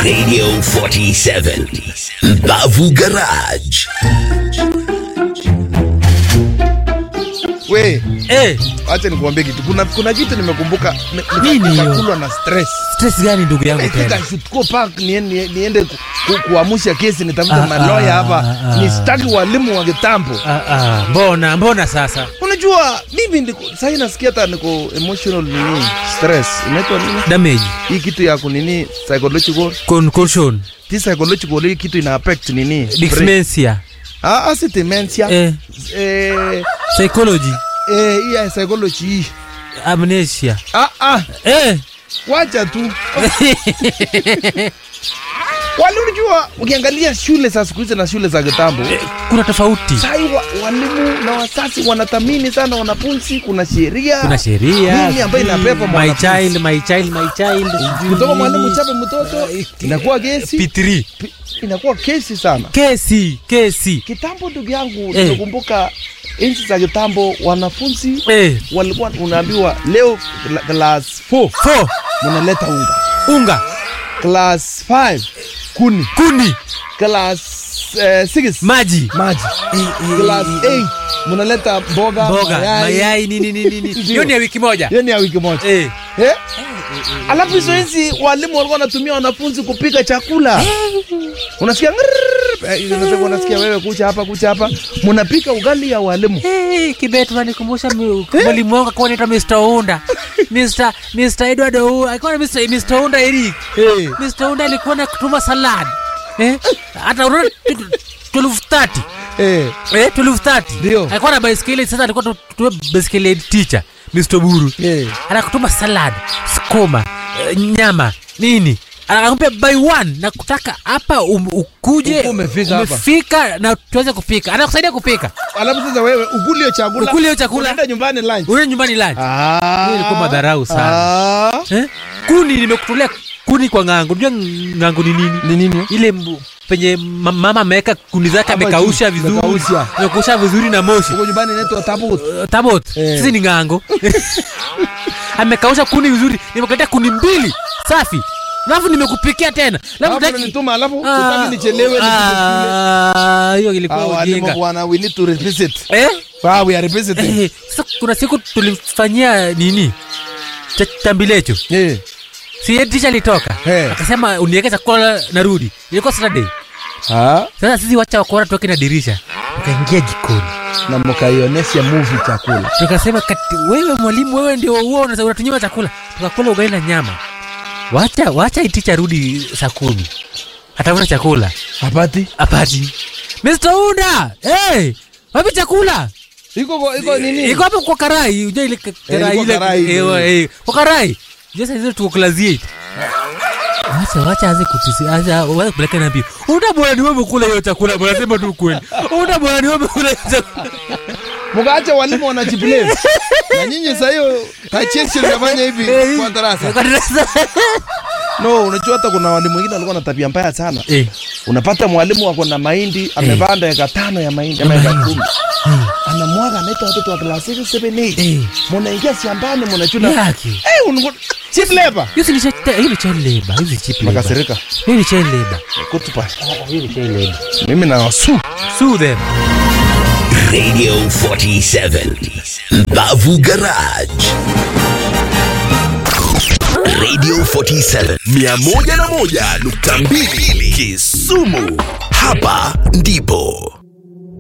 Radio 47. Bavu Garage. We, Eh, acha nikuambie kitu. Kuna kuna kitu nimekumbuka ni- nika- Nini hiyo? nikakulwa na stress. stress gani ndugu yangu Katika tena? Shutco Park niende, niende ku, ku, kuamusha kesi nitafute Ah, maloya ah, hapa ah, ah. nistaki walimu wa kitambo. Ah, ah, mbona mbona sasa? Unajua mimi ndiko sasa nasikia hata niko emotional nini stress. Inaitwa nini? Damage, Hii kitu ya kunini psychological. concussion, This psychological hii kitu ina affect nini? brain. dyslexia, Ah, ah, si dementia. eh, Eh, psychology, eh, hii ya psychology hii. amnesia. Ah, ah, Eh. wacha tu. Wale unajua ukiangalia shule za siku hizi na shule za kitambo Kuna tofauti. sai wa, walimu na wasasi wanathamini sana wanafunzi. Kuna sheria Kuna sheria. Nini ambayo inapepa my mwanafunzi? child, my child, my child. kutoka mwalimu chape mtoto inakuwa kesi P3. pi- inakuwa kesi sana. Kesi, kesi. Kitambo ndugu yangu, Eh. nimekumbuka enzi za kitambo wanafunzi Eh, walikuwa unaambiwa leo kla- class 4 four. mnaleta unga, Unga, class 5 kuni, kuni, class 6 maji, maji, class 8 mnaleta mboga, mboga, mayai, nini nini nini. Ndio. Hiyo ni ya wiki moja. Hiyo ni ya wiki moja. Eh. Eh? Alafu hizo hizi walimu walikuwa wanatumia wanafunzi kupika chakula. Unasikia ngrrr, eh, unasema unasikia wewe kucha hapa kucha hapa mnapika ugali ya walimu. Hey, Kibet wanikumbusha mi- mwalimu wangu alikuwa anaitwa Mr. Unda. Mr. Mr. Edward Ou, alikuwa na Mr. Mr. Unda Eric. Eh. Mr. Unda alikuwa na kutuma salad. Eh? Hata unaona 1230. Eh. Eh, 1230. Ndio. Alikuwa na baiskeli sasa alikuwa tu- tu baiskeli teacher. Mr. Buru. Eh. Anakutuma salad, sukuma, eh, nyama, nini? Anakuambia by one na kutaka hapa um, ukuje Ukuwe umefika hapa. umefika na tuweze kupika. Anakusaidia kupika. Alafu sasa wewe ukuli hiyo chakula. Ukuli hiyo chakula. Unaenda nyumbani lunch. Unaenda nyumbani lunch. Ah. Hiyo ilikuwa madharau sana. Ah. Eh? Kuni nimekutolea kuni kwa ng'ango. Unajua ng'ango ni nini? Ni nini? Ile mbu, penye ma- mama ameweka kuni zake Hapa amekausha juu, vizuri. amekausha. Amekausha vizuri na moshi. Huko nyumbani inaitwa tabut. Uh, Tabot. Eh. Sisi ni ng'ango. amekausha kuni vizuri. Nimekuletea kuni mbili safi. Alafu nimekupikia tena. Alafu Alafu utaki- unanituma alafu Ah, utaki nichelewe nifike shule. ah, hiyo Ah, ilikuwa walimu ujinga. bwana, we need to revisit. Eh? Ah, we are revisiting. Eh, sasa kuna siku tulifanyia nini? Cha- Chambilecho. Eh. Si yeye tisha alitoka. Eh. Akasema uniweke chakula narudi. Ilikuwa Saturday. Ah. Sasa sisi wacha wakora tuweke na dirisha. Tukaingia jikoni. Na mkaionesha movie chakula. Tukasema kati, wewe mwalimu wewe ndio huo unasa- unatunyima chakula. Tukakula ugali na nyama. Wacha wacha iticha rudi saa kumi. Atafuta chakula. Hapati. Apati. Mr. Unda! Hey! Wapi chakula? Iko kwa- iko nini? Iko hapo kwa karai. Unajua ile ka- karai ilikuwa ile. karai ile. Ewa, eh, Kwa karai. Sasa hizo tuko class 8. Wacha wacha aze kupisi. Acha wacha kupeleka na mbio. Unda bwana ni wewe kula hiyo chakula. Bwana sema tu kweli. Unda bwana ni wewe kula hiyo chakula. mkaacha walimu wanajiblame na nyinyi sasa hiyo kachesi mnafanya hivi Eh, kwa darasa Kwa darasa. no unajua hata kuna walimu wengine walikuwa na tabia mbaya sana Eh. unapata mwalimu ako na mahindi amepanda eka tano ya mahindi ama eka mahindi. kumi anamwaga anaita watoto wa klasi 7 Eh. 8 munaingia shambani munachuna Yaki. eh unakuwa chip labor Hiyo si ni cha- hiyo ni child labor. Hiyo ni cheap labor. makasirika Hiyo ni child labor. kutupa Hiyo ni child labor. mimi na wasu Sue them. Radio 47. Bavu Garage. Radio 47 101.2 Kisumu. Hapa ndipo